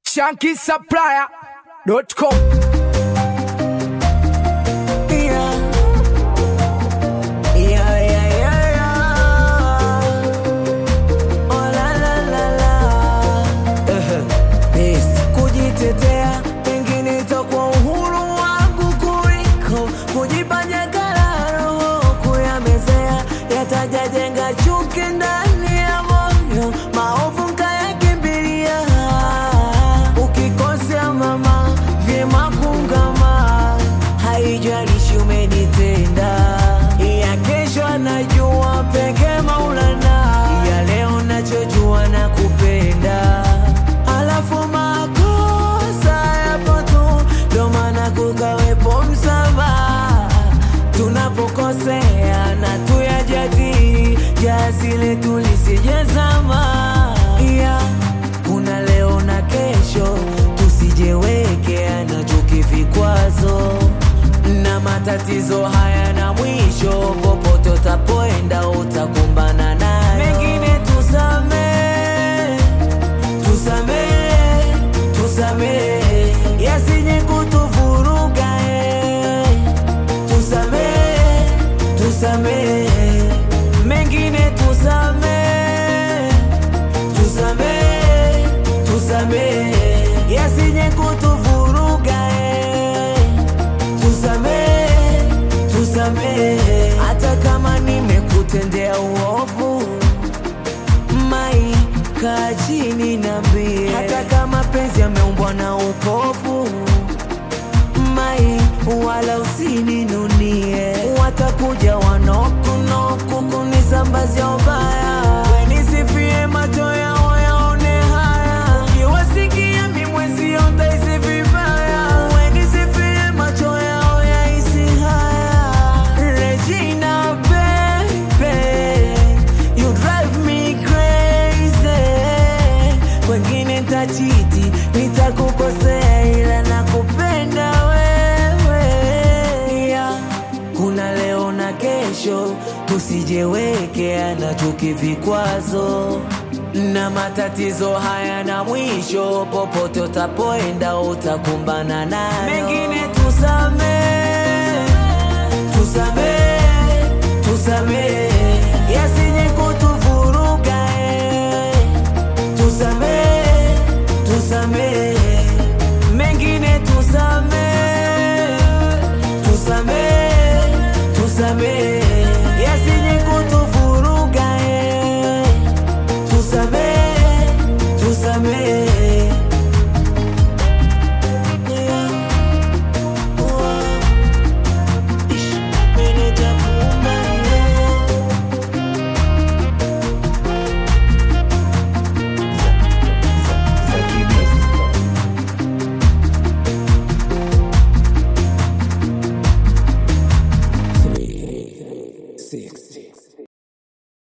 shankisupplier.com. Yeah. Yeah, yeah, yeah, yeah. Oh, la, la, la, la. Yes. Kujitetea pengine itakuwa uhuru wangu kuliko kujifanya kala roho kuyamezea yatajajenga chuki ndani ya moyo maovu nkayakimbilia ukikosea mama vyema kungama haijalishi umenitenda ya kesho anajua peke maulana ya leo nachojua na kupenda alafu makosa yapo tu ndo maana kukawepo msamaha tunapokosea na tuyajadili jasile tulisijezama yeah. kuna leo na kesho tusijewekea na chuki vikwazo na matatizo haya na mwisho popote utapoenda utakumbana nayo mengine tusamee tusamee tusamee yasije kutuvuruga eh. tusamee tusamee mengine tusamee tusamee tusamee yasije kutuvuruga eh. tusamee tusamee hata kama nimekutendea uovu mai kaa chini nambie hata kama penzi ameumbwa na upofu mai wala usininunie watakuja wanokunoku kunisambazia ubaya wenisifie macho yao yaone haya kiwasikia mimwezio ntaisi vibaya wenisifie macho yao yaisi haya Regina baby you drive me crazy wengine ntachiti nitakukosea ila nakupenda wewe yeah. kuna leo na kesho tusijewekea na chuki vikwazo na matatizo haya na mwisho popote utapoenda utakumbana nayo mengine tusamee tusamee tusamee